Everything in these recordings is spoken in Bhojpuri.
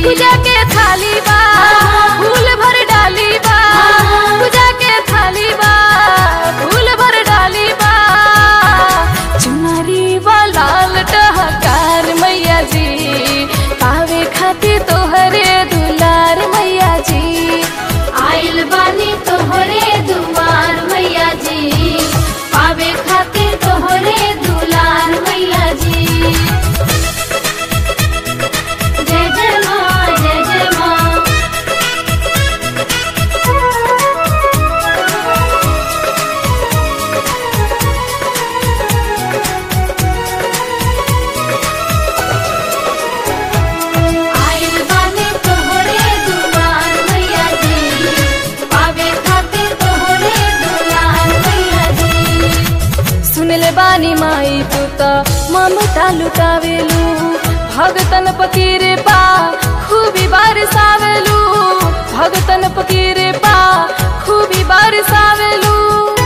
पूजा के थाली बा फूल भर डाली बा पूजा के थाली बा फूल भर डाली बा चुनरी बा लाल टहकार मैया जी पावे खातिर तोहरे दुलार मैया जी आइल बानी तोहरे दुआर मैया जी पावे खातिर तोहरे दुलार मैया जी जय जय माँ जय जय माँ आइल बानी तोहरे दुआर मैया जी पावे खातिर तोहरे दुलार मैया जी सुनले बानी माई तू त ममता लुटावेलू भगतन पकीरे पा खूबी बारिसावेलू भगतन पकीरे पा खूबी बारिसावेलू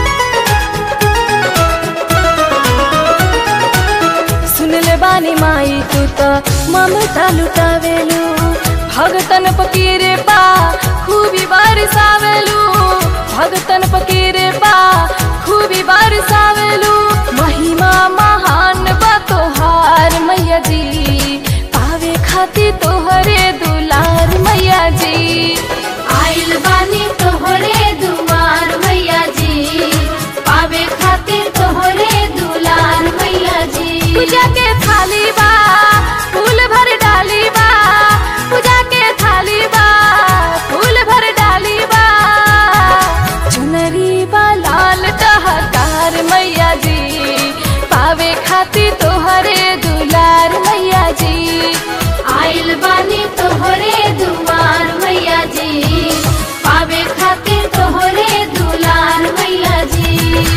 सुनले बानी माई तू त ममता लुटावेलू भगतन पकीरे पा खूबी बारिसावेलू भगतन पकीरे पा खूबी बारिसावेलू महिमा महान बा तोहार मैया जी पावे खातिर तोहरे दुलार मैया जी आइल बानी तोहरे दुआर मैया जी पावे खातिर तोहरे दुलार मैया जी पूजा के थाली बा फूल भर डाली बा पूजा के थाली बा फूल भर डाली बा चुनरी बा लाल टहकार मैया जी पावे खातिर तोहरे दुलार मैया जी आइल बानी तोहरे दुआर मैया जी पावे खातिर तोहरे दुलार मैया जी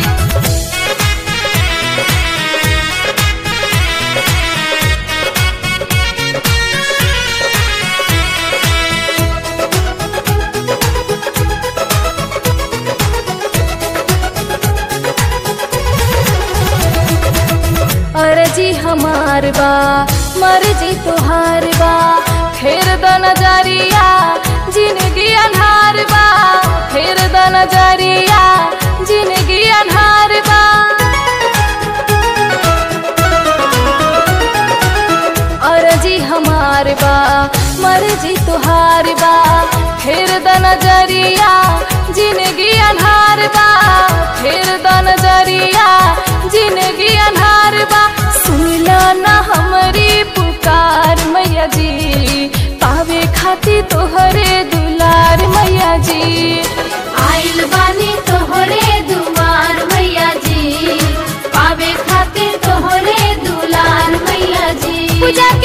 अर्जी हमार बा मर्जी तोहार बा फेर द नजरिया जिंदगी अन्हार बा फेर द नजरिया जिंदगी अन्हार बा अर्जी हमार बा मर्जी तोहार बा फेर द नजरिया जिंदगी अन्हार बा फेर द नजरिया जिंदगी अन्हार बा सुनला ना हमरी पुकार मैया जी पावे खातिर तोहरे दुलार मैया जी आइल बानी तोहरे दुआर मैया जी पावे खातिर तोहरे दुलार मैया जी पूजा